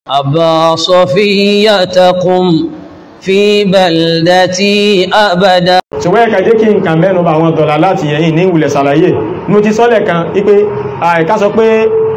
أبا صفية قم في بلدتي أبدا ṣùgbọ́n ẹ̀ka jẹ́ kí n kàn mẹ́nu bá àwọn dọ̀là láti ẹ̀yìn ní ìwùlẹ̀ sàlàyé mo ti sọ́lẹ̀ kan ipé àìká sọ pé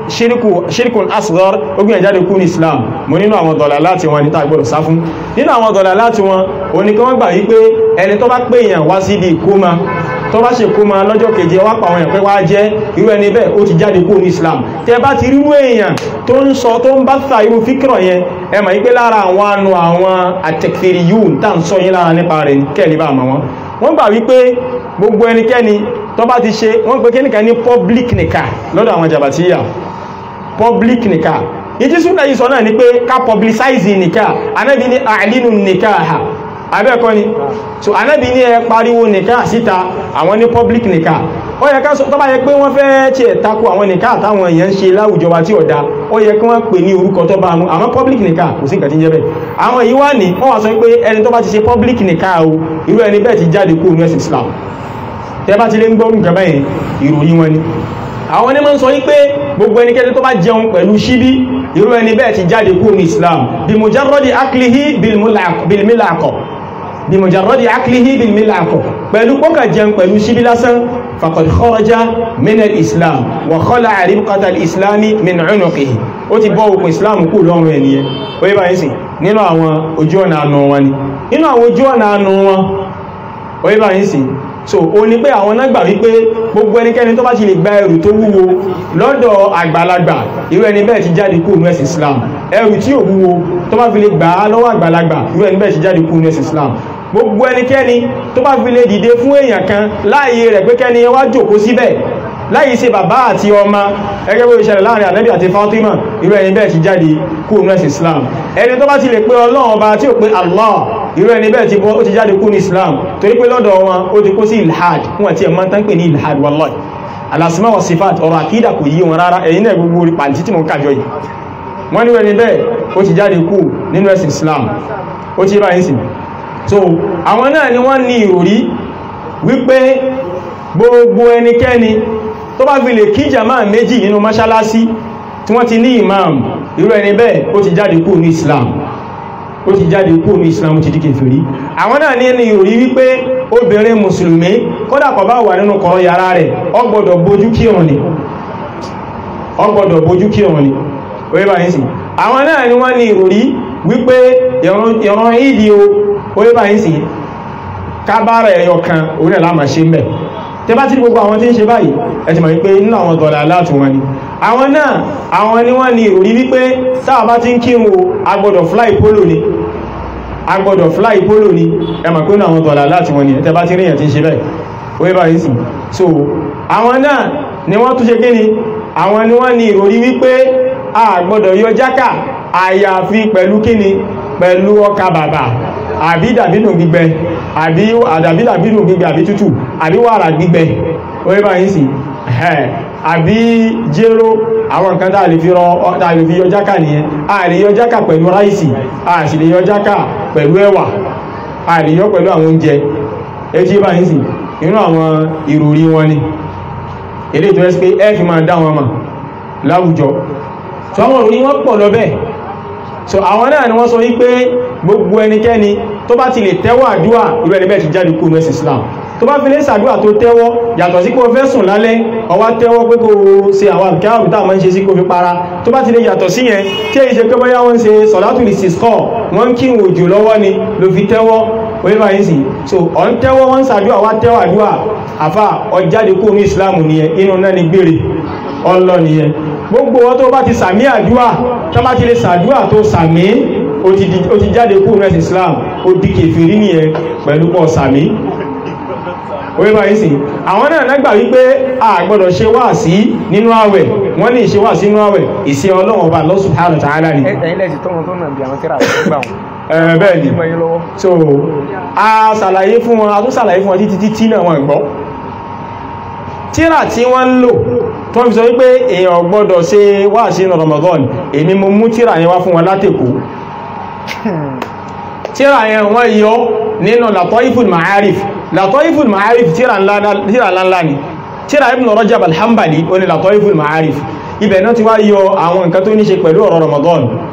ṣírkùn asghar ogun ẹ̀jáde kú ní Islam mo nínú àwọn dọ̀là láti wọn níta gbọ́dọ̀ sá fún nínú àwọn dọ̀là láti wọn òní kí wọ́n gbà wípé ẹni tó bá pè èèyàn wá sí ibi ìkómà tó bá ṣe kómà lọ́jọ́ keje wá pa àwọn èèyàn pé wá jẹ́ irú ẹni bẹ́ẹ̀ ó ti jáde kú ní Islam tẹ bá ti rírú èèyàn tó ń sọ tó ń bá ta irú fíkìrọ̀ yẹn ẹ mọ̀ wípé lára àwọn anu àwọn àtẹ̀kìrì yìí ń tà ń sọ yín lára nípa rẹ̀ kẹ́lì bá àmọ́ wọn wọ́n gbà wípé gbogbo ẹnikẹ́ni tó bá ti ṣe wọ́n pè kíníkà ní public nìka lọ́dọ̀ àwọn jàbàtíyà public nìka ìtí súnà yìí sọ náà ni pé ká publicize nìka anábi ní àìlínú nìka ha abẹ́ẹ̀kọ́ ni so anábi ní ẹ pariwo nìka síta àwọn ní public nìka ó yẹ ká sọ tó bá yẹ pé wọ́n fẹ́ tí ẹ̀ takò àwọn nìka àtàwọn èèyàn ń ṣe láwùjọ wa tí ọ̀dá ó yẹ kí wọ́n pè ní orúkọ tó bá mú àwọn public nìka kò sí nǹkan tí ń jẹ́ bẹ́ẹ̀ àwọn yìí wá ní wọ́n wá sọ pé ẹni tó bá ti ṣe public nìka o irú ẹni bẹ́ẹ̀ ti jáde kúrò ní ẹ̀sìn Islam tẹ́ bá ti lé ń gbọ́rù nǹkan bẹ́ẹ̀ ìròyìn wọn ni àwọn onímọ̀ ń sọ wípé gbogbo ẹnikẹ́ni tó bá jẹun pẹ̀lú ṣíbí irú ẹni bẹ́ẹ̀ ti jáde kúrò ní Islam bí mujarradi aklihi bilmilakọ̀ bí mujarradi aklihi bilmilakọ̀ pẹ̀lú pọ́kà jẹun pẹ̀lú ṣíbí lásán faqad kharaja min al-Islam wa khala'a ribqata al-Islami min 'unuqihi ó ti bọ́ òkun Islam kú lọ́rùn ẹniyẹn ó yẹ báyìí sí nínú àwọn ojú ọ̀nà àánú wọn ni nínú àwọn ojú ọ̀nà àánú wọn ó yẹ báyìí sí so o ní pé àwọn náà gbà wípé gbogbo ẹnikẹ́ni tó bá ti lè gba ẹrù tó wúwo lọ́dọ̀ àgbàlagbà irú ẹni bẹ́ẹ̀ ti jáde kúrò ní ẹ̀sìn Islam ẹrù tí ò wúwo tó bá fi lè gbà á lọ́wọ́ àgbàlagbà irú ẹni bẹ́ẹ̀ ti jáde kúrò ní ẹ̀sìn Islam gbogbo ẹnikẹ́ni tó bá fi lè dìde fún èèyàn kan láàyè rẹ̀ pé kẹ́ni wá jókòó síbẹ̀ láyìí ṣe bàbá àti ọmọ ẹgẹ́ bó ìṣẹ̀lẹ̀ láàrin ànábì àti Fatima irú ẹni bẹ́ẹ̀ ti jáde kúrò ní ẹ̀sìn Islam ẹni tó bá ti lè pé Ọlọ́run ọba tí ò pé Allah irú ẹni bẹ́ẹ̀ ti bọ́ ó ti jáde kú ní Islam torí pé lọ́dọ̀ wọn ó ti kó sí ilhad fún àti ẹ̀mọ́ tán pè ní ilhad wallahi alasima wa sifat ọ̀rọ̀ àkídà kò yí wọn rárá ẹ̀yìn náà gbogbo orí pàǹtí tí mo kàjọ yìí wọ́n ní ẹni bẹ́ẹ̀ ó ti jáde kú nínú ẹ̀sìn Islam ó ti báyìí sí so àwọn náà ni wọ́n ní ìròrí wípé gbogbo ẹnikẹ́ni tó bá fi lè kí jama méjì nínú mọ́ṣálásí tí wọ́n ti ní imam irú ẹni bẹ́ẹ̀ ó ti jáde kú ní Islam ó ti jáde kúrò ní islam ti di kèfèrí àwọn náà ní ẹni ìròrí wípé obìnrin mùsùlùmí kódà kò bá wà nínú kọ̀rọ̀ yàrá rẹ̀ ó gbọ́dọ̀ bójú kírun ni ó gbọ́dọ̀ bójú kírun ni oye bá yín sí àwọn náà ni wọ́n ní ìròrí wípé ìran ìdí o oye bá yín sí kábára ẹ̀yọ kan orí ẹ̀lámà ṣe mẹ́ tẹ bá tí gbogbo àwọn tí ń ṣe báyìí ẹ ti mọ̀ wípé nínú àwọn dọ̀là aláàtù wọn ni àwọn náà àwọn ni wọ́n ní ìròrí wípé táà bá ti ń kírun o agbọ́dọ̀ fly polo ni agbọ́dọ̀ fly polo ni ẹ mọ̀ pé nínú àwọn dọ̀là aláàtù wọn ni tẹ bá ti ríyàn tí ń ṣe bẹ́ẹ̀ wọ́n bá yìí sí so àwọn náà ni wọ́n tún ṣe kí ni àwọn ni wọ́n ní ìròrí wípé a gbọ́dọ̀ yọ jákà àyàfi pẹ̀lú kí ni pẹ̀lú ọkà bàbà àbí dàbínú gbígbẹ àbí àdàbí dàbínú gbígbẹ àbí tútù àbí wàrà gbígbẹ wọ́n bá yìí sí àbí jéró àwọn nǹkan tàà lè fi rọ tàà lè fi yọ jákà nìyẹn a lè yọ jákà pẹ̀lú ráìsì a sì lè yọ jákà pẹ̀lú ẹ̀wà a lè yọ pẹ̀lú àwọn oúnjẹ ẹjí bá yìí sí inú àwọn ìròrí wọn ni ilé tó ẹ́sì pé ẹ fi máa dá wọn mà láwùjọ so àwọn ìròrí wọn pọ̀ lọ bẹ́ẹ̀ so àwọn náà ni wọ́n sọ wípé gbogbo ẹnikẹ́ni tó bá ti lè tẹ́wọ́ àdúà irú ẹni bẹ́ẹ̀ ti jáde kúrò ní Islam tó bá fi lè sàdúà tó tẹ́wọ́ yàtọ̀ sí kó fẹ́ sùn lálẹ́ ó wá tẹ́wọ́ pé kó ṣe àwọn àbíkáwà tá máa ń ṣe sí kó fi para tó bá ti lè yàtọ̀ sí yẹn tí èyí ṣe pé bóyá wọ́n ń ṣe sọ̀látù lè sísọ́ wọ́n ń kí òjò lọ́wọ́ ni ló fi tẹ́wọ́ wọ́n bá yín sí so ọ̀ ń tẹ́wọ́ wọ́n ń sàdúà wá tẹ́wọ́ àdúà àfà ọjáde kúrò ní Islam nìyẹn inú náà ni gbére ọlọ nìyẹn gbogbo wọn tó bá ti sàmí àdúà tó bá ti lè sàdúà tó sàmí ó ti jáde kúrò ní Islam ó di kèfèrí nìyẹn pẹ̀lú pọ̀ sàmí orí bá yìí sí àwọn náà nágbà wípé a gbọ́dọ̀ ṣe wá sí nínú àwẹ̀ wọ́n ní ìṣe wá sí nínú àwẹ̀ ìṣe Ọlọ́run Ọba Allah subhanahu wa ta'ala ni ẹ̀yìn lẹ́sì tó wọn tó nà bí àwọn tíra àti gbà wọn ẹ̀rẹ̀ bẹ́ẹ̀ ni mọ́ yín lọ́wọ́ so a ṣàlàyé fún wọn a tún ṣàlàyé fún wọn títí títí náà wọn gbọ́ tíra tí wọ́n ń lò tó ń fi sọ wípé èèyàn gbọ́dọ̀ ṣe wá sí ní Ramadan èmi mo mú tíra yẹn wá fún wọn látèkó tíra yẹn wọ́n yọ nínú Lataiful Ma'arif Lataiful Ma'arif tíra ńláńlá ni tíra Ibn Rajab al-Hanbali ó ní Lataiful Ma'arif ibẹ̀ náà ti wá yọ àwọn nǹkan tó ní ṣe pẹ̀lú ọ̀rọ̀ Ramadan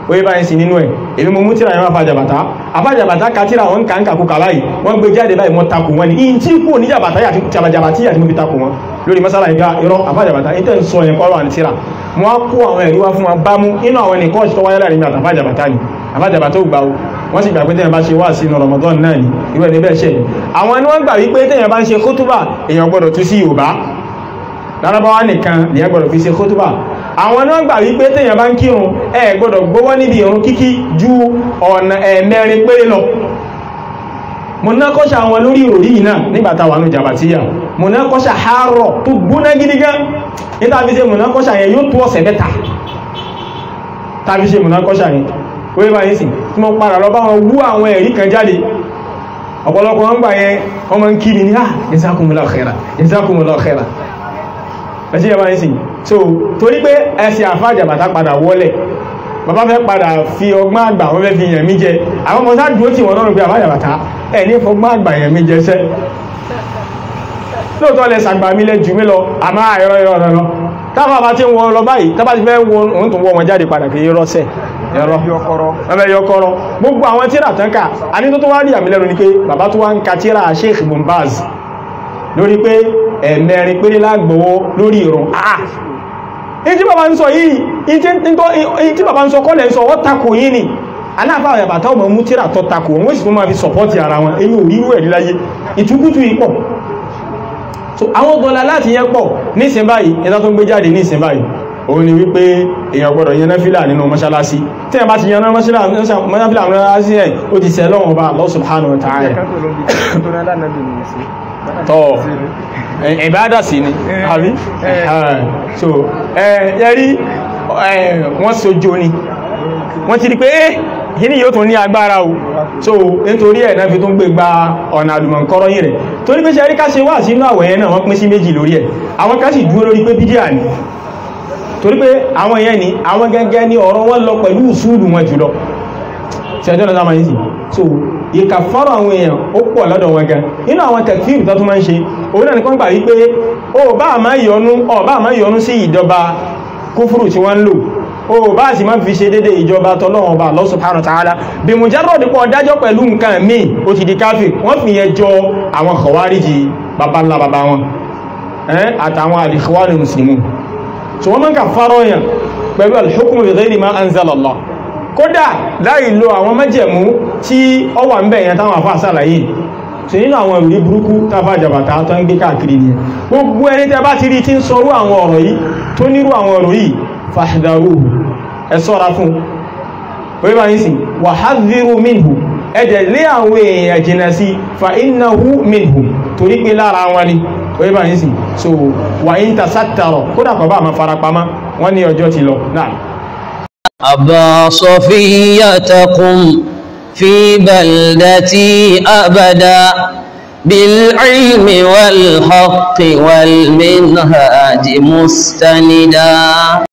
oye báyìí sí nínú ẹ̀ èmi mo mú tíra yẹn wá fàjàbàtà àfàjàbàtà ka tíra wọn kà ń kàkú kà báyìí wọ́n gbé jáde báyìí wọ́n takò wọn ni ìyìn tí kò ní jàbàtà yàtí jàbàtì yàtí mo fi takò wọn lórí masala ìgbà irọ́ àfàjàbàtà ìtẹ́ ń sọ yẹn kọ́ wà ní tíra wọ́n kó àwọn ẹ̀rí wá fún wọn bá mú inú àwọn ẹnìkan ọ̀ṣọ́ wáyé láàrin àtàfàjàbàtà ni àfàjàbàtà ò gbà ó wọ́n sì gbà pé tẹ́yàn bá ṣe wá sí inú Ramadan náà ni irú ẹni bẹ́ẹ̀ ṣẹ̀ àwọn ẹni wọ́n gbà wípé tẹ́yàn bá ń ṣe kótóbà èèyàn gbọ́dọ̀ tú sí Yorùbá lárabáwá nìkan lèyàn gbọ́dọ̀ fi ṣe kótóbà àwọn náà gbà wípé tèyàn bá ń kírun ẹ gbọ́dọ̀ gbówọ́ níbi ìrun kíkí ju ọ̀nà ẹ̀mẹ́rin péré lọ mo ná kọ́ṣà àwọn lórí ìròrí yìí náà nígbàtà wà ní jàbàtíyà mo ná kọ́ṣà àárọ̀ tó gbóná gidi gan níta fi ṣe mo ná kọ́ṣà yẹn yóò tó ọ̀sẹ̀ mẹ́ta tàbí ṣe mo ná kọ́ṣà yẹn wọ́n bá yín sì tí mo padà lọ bá wọn wú àwọn ẹ̀rí kan jáde ọ̀pọ̀lọpọ̀ wọn gbà yẹn wọ́n máa ń kí mi ní ah jazakumullahu khaira jazakumullahu khaira ẹ̀sí ẹ̀bá ń sìn so torí pé ẹ̀sì àfájàbàtà padà wọlẹ̀ bàbá fẹ́ padà fi ọgbọ́n àgbà wọ́n fẹ́ fi yàn mí jẹ àwọn ọmọ sáà dúró tí wọ́n lọ́rùn pé àfájàbàtà ẹ̀ ní fọgbọ́n àgbà yàn mí jẹ sẹ́ lóòótọ́ lẹ sàgbà mí lẹ jù mí lọ àmọ́ àìrọ́ ìrọ́ ọ̀rọ̀ lọ tábà bá ti ń wọ lọ báyìí tábà ti fẹ́ wọ òun tó wọ wọn jáde padà kì í rọ́sẹ̀ ẹ̀rọ ẹ̀bẹ̀ yọkọrọ gbogbo àwọn tíra tán ká a ní tó tó wá rí àmì lẹ́nu ni pé bàbá tó wá ń ka tíra Sheikh Bombaz lórí pé ẹ̀mẹ́rin péré lágbòwó lórí ìrùn àà ìtí bàbá ń sọ yìí ìtí bàbá ń sọ kọ́lẹ̀ ń sọ wọ́n takò yìí ni aláàfà àyàbàtà ọmọ mú tíra tọ́ takò wọ́n sì tó máa fi sọpọ́tì ara wọn èyí ò rírú ẹ̀rí láyé ìtúkútù ipọ̀ so àwọn dọ́là láti yẹn pọ̀ nísìn báyìí ẹ̀dá tó ń gbé jáde nísìn báyìí òun ni wípé èèyàn gbọ́dọ̀ yẹn náfílà nínú mọ́ṣálásí tí ẹ bá ti yẹn náfílà nínú mọ́ṣálásí ẹ̀ ó ti sẹ́ lọ́wọ́ bá Allah subhanahu wa ta'ala tọ́ ìbádà sí ni àbí so ẹ̀rí wọ́n sojo ni wọ́n ti rí pé eh yìí yóò tún ní agbára o so nítorí ẹ̀ náà fi tún gbé gba ọ̀nà àdùmọ̀kọ́rọ́ yìí rẹ̀ torí pé ṣe rí ká ṣe wà sínú àwẹ̀ yẹn náà wọ́n pín sí méjì lórí ẹ̀ àwọn ká sì dúró lórí pé bídíà ni torí pé àwọn yẹn ni àwọn gẹ́gẹ́ ní ọ̀rọ̀ wọn lọ pẹ̀lú ìṣúlù wọn jùlọ ṣẹjọ́ náà sáma yìí sí so ìkàfàrọ̀ àwọn èèyàn ó pọ̀ lọ́dọ̀ wọn gan inú àwọn tẹ̀kfíìrù tó tún máa ń ṣe òun náà nìkan gbà wípé ó bá àmá yọnú ó bá àmá yọnú sí ìjọba kúfùrù tí wọ́n ń lò ó bá sì máa fi ṣe dédé ìjọba tọ́lọ́wọ́n bá Allah subhanahu wa ta'ala bí mujarrad pọ̀ dájọ́ pẹ̀lú nǹkan míì ó ti di káfíìr wọ́n fi yẹn jọ àwọn khawariji bàbá ńlá bàbá wọn àtàwọn al-ikhwanul muslimun so wọ́n máa ń kàfàrọ̀ yẹn pẹ̀lú al-hukmu bi ghayri ma anzala Allah kódà láì lo àwọn májẹ̀mú tí ó wà ń bẹ̀ yẹn táwọn àfáà sàlàyé tí nínú àwọn ìròrí burúkú tàbá jàbàtà tó ń gbé káàkiri ni gbogbo ẹni tẹ́ bá ti rí tí ń sọrú àwọn ọ̀rọ̀ yìí tó nírú àwọn ọ̀rọ̀ yìí fahdaru ẹ ṣọ́ra fún orí bá yìí sí wa hadhiru minhu ẹjẹ̀ lé àwọn èèyàn jìnà sí fa innahu minhu torí pé lára wọn ni orí bá yìí sí so wà ń tasattara kódà kọ̀ bá àmà farapamá wọ́n ní ọjọ́ ti lọ náà أبا صفية قم في بلدتي أبدا بالعلم والحق والمنهاج مستندا